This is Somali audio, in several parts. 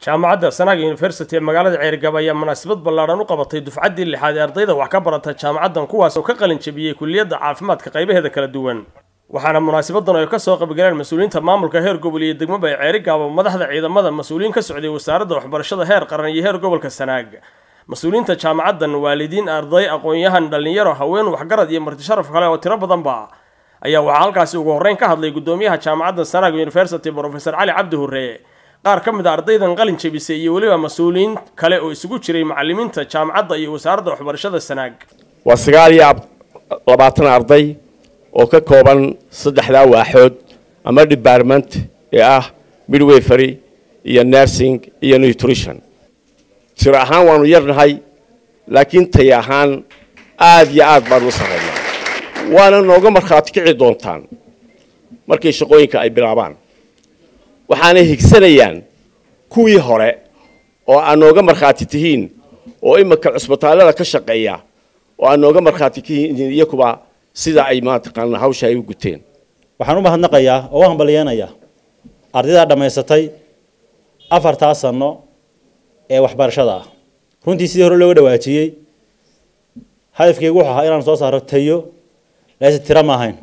jaamacadda sanaag university ee magaalada ceergab ayaa munaasabad ballaadhan u qabatay dufcaddii lixaad ee ardayda wax ka barata jaamacaddan kuwaas oo ka qalin jabiyey kulliyadda caafimaadka qaybaheeda kala duwan waxaana munaasabadan ay ka soo qaybgaleen mas-uuliyiinta maamulka heer gobol iyo degmaba ee ceerigaaba madaxda ciidamada mas-uuliyiin ka socday wasaaradda waxbarashada heer qaran iyo heer gobolka sanaag mas-uuliyiinta jaamacaddan waalidiin arday aqoon-yahan dhallinyaro haween waxgarad iyo marti sharaf kale oo tiro badanba ayaa waxaa halkaasi ugu horreyn ka hadlay guddoomiyaha jaamacadda sanaag university profesor cali cabdi hurre qaar ka mid a ardaydan qalin jebisay iyo weliba mas-uuliyiin kale oo isugu jiray macalimiinta jaamacadda iyo wasaaradda waxbarashada sanaag waa sagaal iyo labaatan arday oo ka kooban saddexdaa waaxood ama department ee ah midwayfery iyo nursing iyo nutrition tir ahaan waanu yarnahay laakiin tay ahaan aada iyo aad baanu u sarreynaa waana nooga markhaati kici doontaan markii shaqooyinka ay bilaabaan waxaanay higsanayaan kuwii hore oo aad nooga markhaati tihiin oo iminka cusbitaallada ka shaqeeya oo aad nooga markhaati tihiin iyakuba sida ay mataqaana hawsha ay u guteen waxaan u mahadnaqayaa oo u hambalyeenayaa ardaydaa dhammaysatay afartaa sano ee waxbarashada ah runtii sidii hore looga dhawaajiyey hadafkeygu wuxuu ahaa inaan soo saaro tayo laase tiro ma ahayn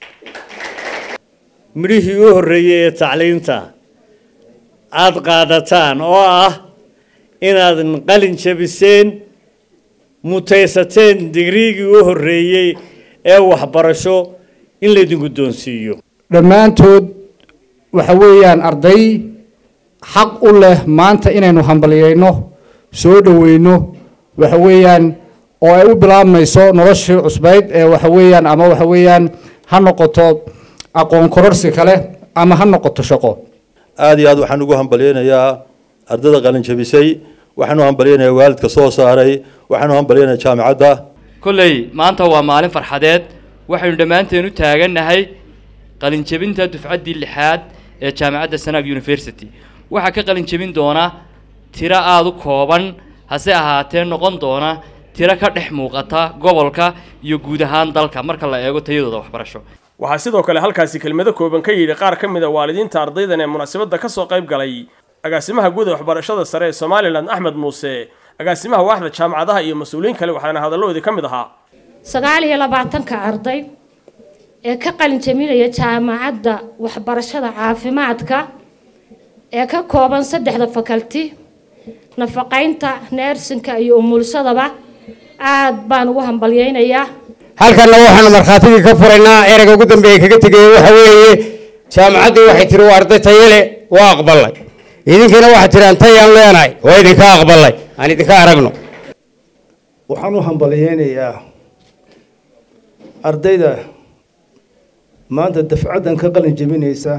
midhihii u horreeyey ee tacliinta aada qaadataan oo ah inaad qalin jabiseen mutaysateen digriigii u horreeyey ee waxbarasho in laydin guddoonsiiyo dhammaantood waxa weeyaan arday xaq u leh maanta inaynu hambalyayno soo dhoweyno waxa weeyaan oo ay u bilaabmayso noloshii cusbayd ee waxa weeyaan ama waxa weeyaan ha noqoto aqoon kororsi kale ama ha noqoto shaqo aada iyo aad waxaan ugu hambalyeynayaa ardayda qalin jabisay waxaan u hambalyeynayaa waalidka soo saaray waxaan u hambalyeynayaa jaamicadda kolley maanta waa maalin farxadeed waxaynu dhammaanteen u taagannahay qalinjebinta dufcaddii lixaad ee jaamacadda sanaag university waxaa ka qalin jebin doona tiro aada u kooban hase ahaatee noqon doona tiro ka dhex muuqata gobolka iyo guud ahaan dalka marka la eego tayadooda waxbarasho waxaa sidoo kale halkaasi kelmado kooban ka yidhi qaar ka mid a waalidiinta ardaydan ee munaasabadda ka soo qayb galay agaasimaha guud ee waxbarashada sare ee somalilan axmed muuse agaasimaha waaxda jaamacadaha iyo mas-uuliyiin kale waxaana hadalladoodii ka mid ahaa sagaal iyo labaatanka arday ee ka qalin jabinaya jaamacadda waxbarashada caafimaadka ee ka kooban saddexda fakalti nafaqaynta neersinka iyo umulsadaba aad baan ugu hambalyeynayaa halkanna waxaanu markhaatigii ka furaynaa ereyga ugu dambeeya kaga tegaya waxa weeye jaamacaddii waxay tiri waa arday tayale waa aqbalay idinkiina waxaad tiraan tayaan leenahay waa idinka aqbalay aan idinka aragno waxaan u hambalyeynayaa ardayda maanta dafcaddan ka qalin jebinaysa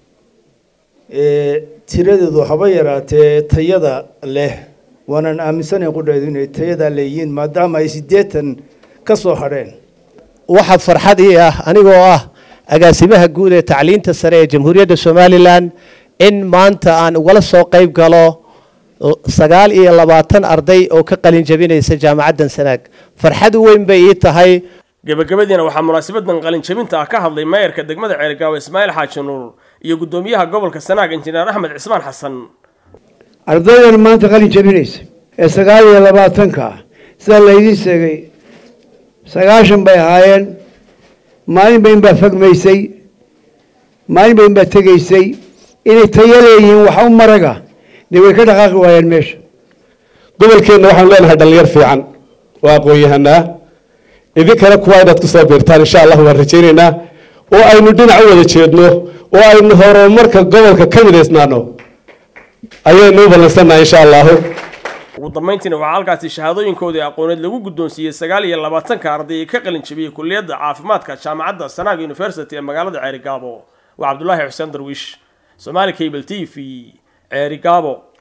ee tiradeedu haba yaraatee tayada leh waanaan aaminsanay qudheedu inay tayadaa leeyihiin maadaama ay siddeetan ka soo hadheen waxaa farxad ii ah anigoo ah agaasimaha guud ee tacliinta sare ee jamhuuriyadda somalilan in maanta aan ugala soo qayb galo sagaal iyo labaatan arday oo ka qalin jabinaysa jaamacaddan sanaag farxad weyn bay ii tahay gebagabadiina waxaa munaasabadan qalin jabinta ah ka hadlay maayarka degmada ceergaawo ismaaciil xaaji nuur iyo guddoomiyaha gobolka sanaag injineer axmed cismaan xasan ardaydan maanta qalin jabinaysa ee sagaal iyo labaatanka ah sida laydiin sheegay sagaashan bay ahaayeen maalinba inbaa fagmaysay maalinba inbaa tegaysay inay tayo leeyihiin waxa u maraga dee way ka dhaqaaqi waayeen meesha gobolkeenna waxaanu leenahay dhallinyar fiican oo aqoon-yahanaa idinkana kuwa inaad ku soo biirtaan insha allah waan rajaynaynaa oo aynu dhinac u wada jeedno oo aynu horumarka gobolka ka midaysnaano ayaynu u ballansannahay insha allahu ugu dambayntiina waxaa halkaasi shahaadooyinkoodii aqooneed lagu guddoonsiiyey sagaal iyo labaatanka arday ee ka qalin jabiyey kulliyadda caafimaadka jaamacadda sanaag university ee magaalada ceerigaabo waa cabdulaahi xuseen darwiish somaali cable t v ceerigaabo